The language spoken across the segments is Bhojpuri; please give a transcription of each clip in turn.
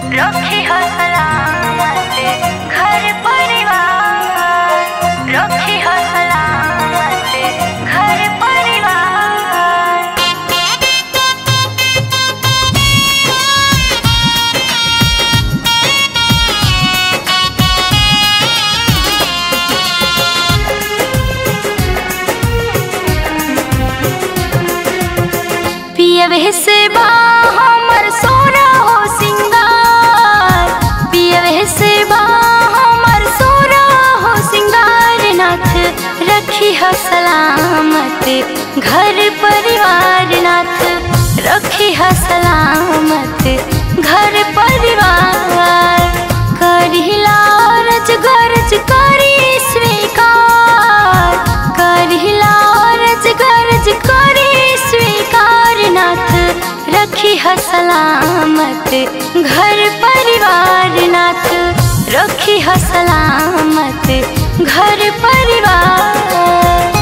रखी हो सलामत घर परिवार रखी हो सलामत घर परिवार पियवे से बा हमर सोना हो सिंगार पियवे से बा हमर सोना हो सिंगार नाथ रखी ह सलामत घर परिवार नाथ रखी ह सलामत घर परिवार करिला रज गरज करी स्वीकार करिला रज गरज करी स्वीकार नाथ रखी ह सलामत घर परिवार नाथ रखी ह सलामत घर परिवार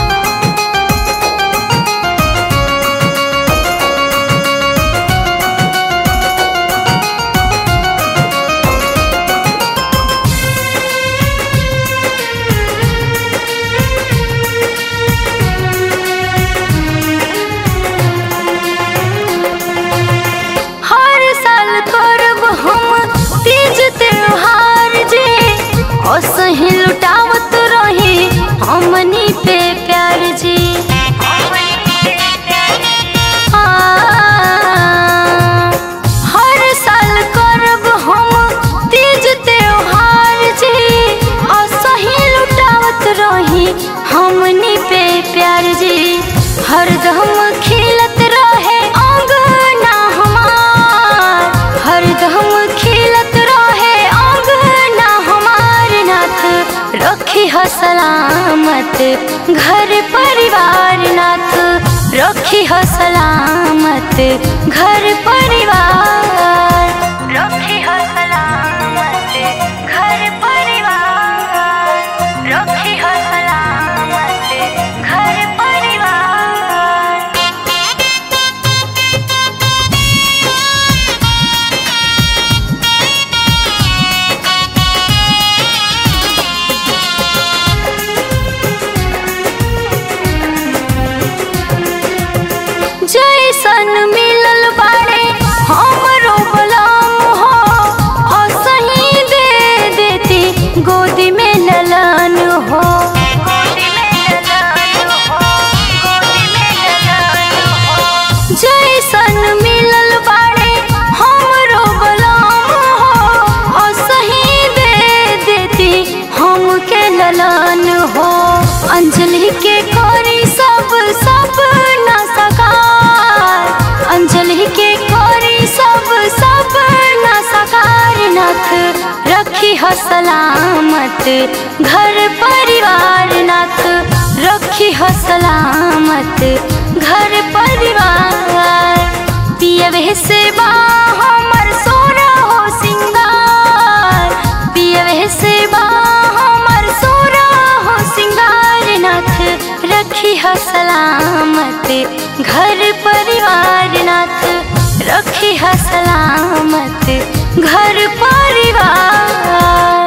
हर साल करब हम तीज त्योहार जे असही लुटावत रही हमनी पे प्यार जी आ, हर साल करब हम तीज त्योहार जे असही लुटावत रही हमनी पे प्यार जी हरदम खिलत रहे अंगना हमार हरदम खिलत रहे अंगना हमार नाथ रखी ह सलामत घर परिवार नाथ रखी ह सलामत घर परिवार रखी ह सलामत घर परिवार रखी ह सलामत घर परिवार जैसन मिलल बाड़े हमरो बलाम हो असही दे देती गोदी में ललन हो जैसन मिलल बाड़े हमरो बलाम हो असही दे देती हमके ललन हो अंजलि के करी सब सब न सकार अंजलि के करी सब सब न सकार नाथ रखी ह सलामत घर परिवार नाथ रखी ह सलामत घर परिवार पियवे से बा हमर सोना हो सिंगार पियवे से बा हमर सोना हो सिंगार नाथ रखी ह सलामत घर परिवार नाथ रखी ह सलामत घर परिवार